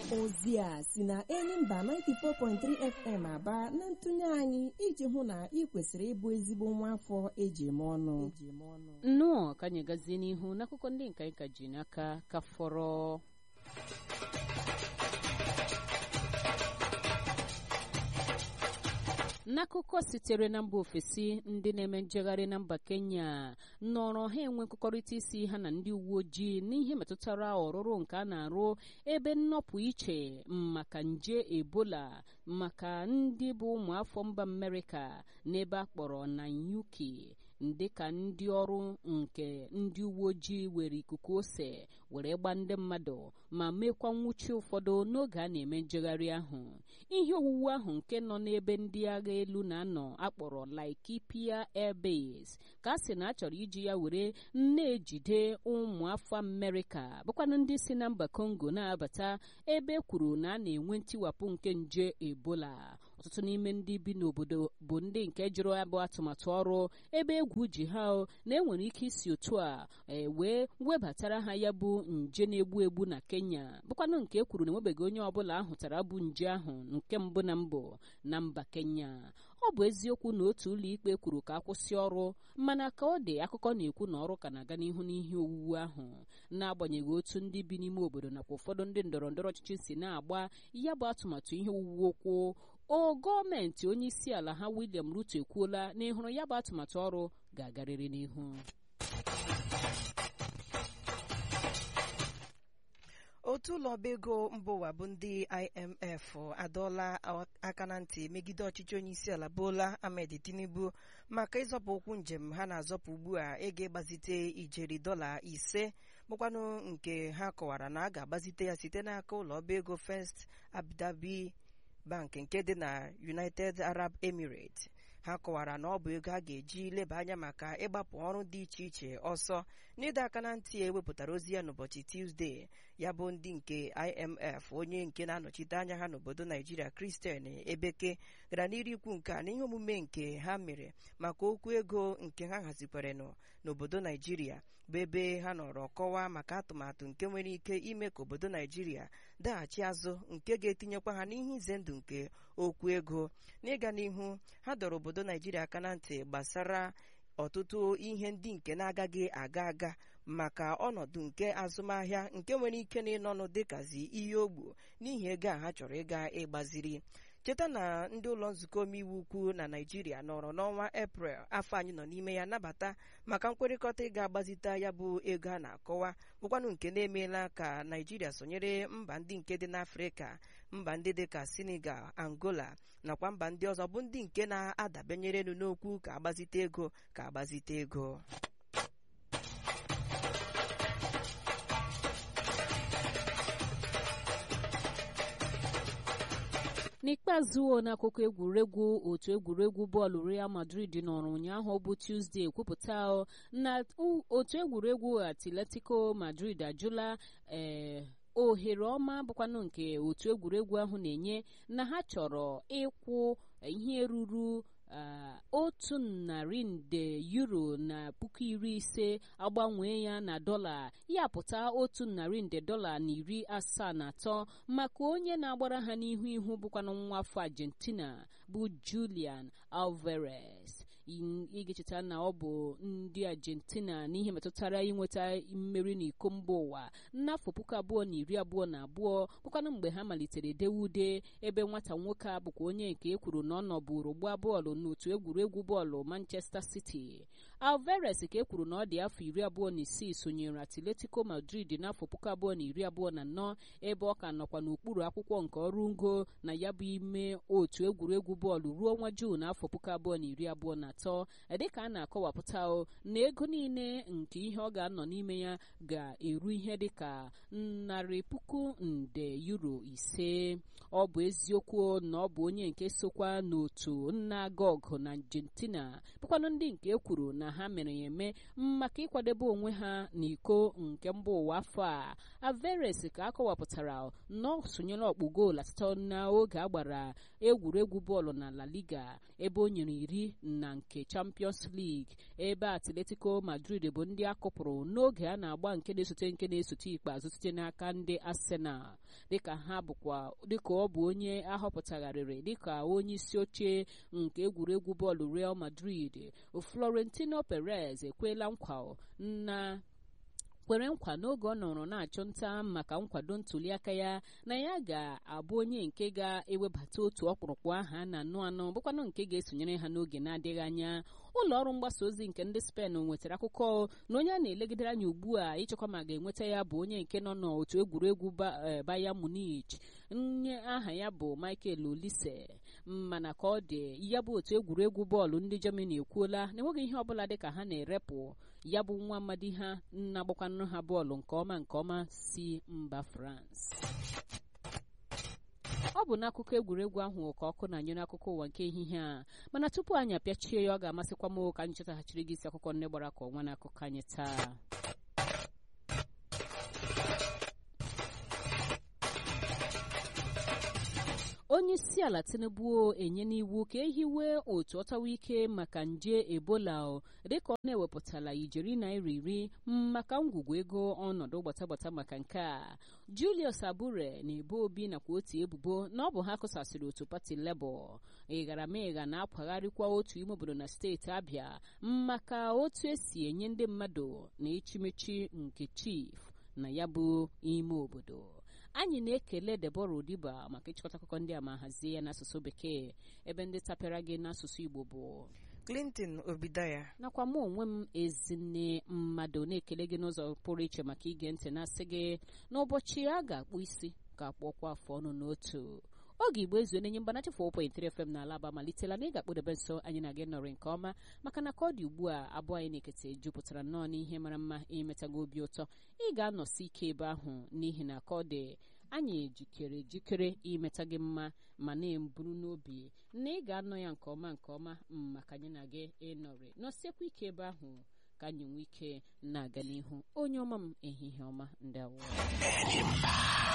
ozi a si na Enyimba 94.3 FM aba na ntụnye anyị iji hụ na ị kwesịrị ịbụ ezigbo nwa afọ eji eme ọnụ nnọọ ka anyị gazie n'ihu n'akụkọ ndị nka anyị ka ji n'aka ka fọrọ n'akụkọ sitere na mba ofesi ndị na-eme njegharị na mba kenya nọrọ ha enwe nkụkọrịta isi ha na ndị uwe ojii n'ihe metụtara ọrụrụ nke a na-arụ ebe nnọpụ iche maka nje ebola maka ndị bụ ụmụafọ mba amerịka n'ebe a kpọrọ nanyuki dịka ndị ọrụ nke ndị uwe ojii were ikuku ose were gba ndị mmadụ ma mekwa nwụchi ụfọdụ n'oge a na-eme njegharị ahụ ihe owuwu ahụ nke nọ n'ebe ndị agha elu na-anọ akpọrọ Laikipia Air Base ka a sị na a chọrọ iji ya were na-ejide ụmụafọ Amerịka bụkwanụ ndị si na mba Congo na-abata ebe kwuru na a na-enwe ntiwapụ nke nje Ebola ọtụtụ n'ime ndị bi n'obodo bụ ndị nke jụrụ abụ atụmatụ ọrụ ebe egwu ji ha na enwere ike isi otu a wee webatara ha ya bụ nje na-egbu egbu na Kenya bụkwanụ nke ekwuru na enwebeghị onye ọbụla ahụtara bụ nje ahụ nke mbụ na mbụ na mba Kenya ọ bụ eziokwu na otu ụlọ ikpe kwuru ka akwụsị ọrụ mana ka ọ dị akụkọ na-ekwu na ọrụ ka na-aga n'ihu n'ihe owuwu ahụ n'agbanyeghị otu ndị bi n'ime obodo nakwa ụfọdụ ndị ndọrọ ndọrọ ọchịchị si na-agba ya bụ atụmatụ ihe owuwu okwu o gọọmenti onye isi ala ha William Ruto ekwuola na ịhụrụ ya bụ atụmatụ ọrụ ga-agarịrị n'ihu otu ụlọ ọba ego mba ụwa bụ ndị IMF adọọla aka na ntị megide ọchịchị onye isi ala Bola Ahmed Tinubu maka ịzọpụ ụkwụ njem ha na-azọpụ ugbu a ego ịgbazite ijeri dọla ise bụkwanụ nke ha kọwara na a ga-agbazite ya site n'aka ụlọ ọba ego First Abu Bank nke dị na United Arab Emirates ha kọwara na ọ bụ ego a ga-eji leba anya maka ịgbapụ ọrụ dị iche iche ọsọ n'ịdọ aka na ntị ewepụtara ozi ya n'ụbọchị Tuesday ya bụ ndị nke IMF onye nke na-anọchite anya ha n'obodo Naijiria Christian Ebeke gara n'iru ikwu nke a n'ihe omume nke ha mere maka okwu ego nke ha hazikwarenụ n'obodo Naijiria bụ ebe ha nọrọ kọwaa maka atụmatụ nke nwere ike ime ka obodo Naijiria daghachi azụ nke ga-etinyekwa ha n'ihe ize ndụ nke okwu ego n'ịga n'ihu ha dọrọ obodo Naijiria aka na ntị gbasara ọtụtụ ihe ndị nke na-agaghị aga aga maka ọnọdụ nke azụmahịa nke nwere ike na ịnọnụ dịkazi ihe ogbu n'ihi ego a ha chọrọ ịga ịgbaziri cheta na ndị ụlọ nzukọ omeiwu ukwu na naijiria nọrọ n'ọnwa eprel afọ anyị nọ n'ime ya nabata maka nkwekọrịta ịga agbazite ya bụ ego a na-akọwa bụkwanụ nke na-emeela ka naijiria sonyere mba ndị nke dị n'afrịka mba ndị dị ka senegal angola nakwa mba ndị ọzọ bụ ndị nke na-adabenyerenu n'okwu ka agbazite ego ka agbazite ego n'ikpeazụ n'akụkọ egwuregwu otu egwuregwu bọọlụ Real Madrid nọrọ ụnyaahụ bụ Tuesday kwupụta na otu egwuregwu Atletico Madrid ajụla ee ohere ọma bụkwanụ nke otu egwuregwu ahụ na-enye na ha chọrọ ịkwụ ihe ruru otu narị nde euro na puku iri ise agbanwee ya na dọla ya pụta otu narị nde dọla na iri asaa na atọ maka onye na-agbara ha n'ihu ihu bụkwanụ nwa afọ Argentina bụ Julian Alvarez ị ga-echeta na ọ bụ ndị Argentina n'ihe metụtara inweta mmeri n'iko mba ụwa n'afọ puku abụọ na iri abụọ na abụọ bụkwanụ mgbe ha malitere dewe ude ebe nwata nwoke a bụkwa onye nke e kwuru na ọ nọbụrụ gbaa bọọlụ n'otu egwuregwu bọọlụ Manchester City Alvarez ka e kwuru na ọ dị afọ iri abụọ na isii sonyere Atletico Madrid n'afọ puku abụọ na iri abụọ na anọ ebe ọ ka nọkwa n'okpuru akwụkwọ nke ọrụ ngo na ya bụ ime otu egwuregwu bọọlụ ruo ọnwa Juun afọ puku abụọ na iri abụọ na atọ dịka a na-akọwapụta na ego niile nke ihe ọ ga-anọ n'ime ya ga-eru ihe dịka narị puku nde euro ise ọ bụ eziokwu na ọ bụ onye nke sokwa n'otu nna gog na Argentina bụkwanụ ndị nke e kwuru na ha mere ya eme maka ịkwadebe onwe ha n'iko nke mba ụwa afọ a Alvarez ka a kọwapụtara na ọ sonyere ọkpụ goolu atọ n'oge a gbara egwuregwu bọọlụ na La Liga ebe o nyere iri na nke nke champions league ebe atletico madrid bụ ndị akụpụrụ n'oge a na-agba nke na-esote nke na-esote ikpeazụ site n'aka ndị arsenal dịka ha bụkwa dịka ọ bụ onye ahọpụtagharịrị dịka onye isi oche nke egwuregwu bọọlụ real madrid florentino perez ekwela nkwa na kwere nkwa n'oge ọ nọrọ na-achụ nta maka nkwado ntuliaka ya na ya ga-abụ onye nke ga-ewebata otu ọkpụrụkpụ aha na anụ anọ bụkwanụ nke ga-esonyere ha n'oge na-adịghị anya ụlọ ọrụ mgbasa ozi nke ndị spen nwetara akụkọ na onye a na-elegidere anya ugbu a ịchọkwa ma ga-enweta ya bụ onye nke nọ n'otu egwuregwu Bayern Munich nye aha ya bụ Michael Olise mana ka ọ dị ya bụ otu egwuregwu bọọlụ ndị Germany ekwuola na enweghị ihe ọbụla dị ka ha na-erepụ ya bụ nwa amadi ha na-agbakwanụ ha bọọlụ nke ọma nke ọma si mba France ọ bụ n'akụkọ egwuregwu ahụ ka ọkụ na-anyụ n'akụkọ ụwa nke ehihie a mana tupu anyị apịachie ya ọ ga-amasịkwa m ka anyị chetaghachiri gị isi akụkọ nne gbara ka ọnwa n'akụkọ anyị taa onye isi ala tinubu enye n'iwu ka ehiwe otu ọtawa ike maka nje ebola dịka ọ na-ewepụtala ijeri naira iri maka ngwugwu ego ọnọdụ gbatagbata maka nke a julius abure na-ebo obi nakwa otu ebubo na ọ bụ ha kụsasịrị otu pati lebọ ịgharamịgha na-akwagharịkwa otu ime obodo na steeti abịa maka otu esi enye ndị mmadụ na echimechi nke chief na ya bụ ime obodo anyị na-ekele Deborah Odiba maka ịchịkọta akụkọ ndị a ma hazie ya n'asụsụ bekee ebe ndị tapịara gị n'asụsụ Igbo bụ Clinton Obidaya nakwa mụ onwe m ezinne mmadụ na-ekele gị n'ụzọ pụrụ iche maka ige ntị na-asị gị n'ụbọchị a ga-akpụ isi ga-akpọkwa afọ ọnụ n'otu oge igbo ezu na-enye mgbanachi 4.3 FM na alaba malitela na ị ga-akpụdebe nso anyị na gị nọrị nke ọma maka na ka ọ dị ugbu a abụọ anyị na-ekete jupụtara nnọọ n'ihe mara mma imetago obi ụtọ ị ga-anọsi ike ebe ahụ n'ihi na ka ọ dị anyị ejikere jikere imeta gị mma ma na-eburu n'obi na ị ga-anọ ya nke ọma nke ọma maka anyị na gị ịnọrị nọsiekwa ike ebe ahụ ka anyị nwee ike na-aga n'ihu onye ọma m ehihie ọma ndị awụ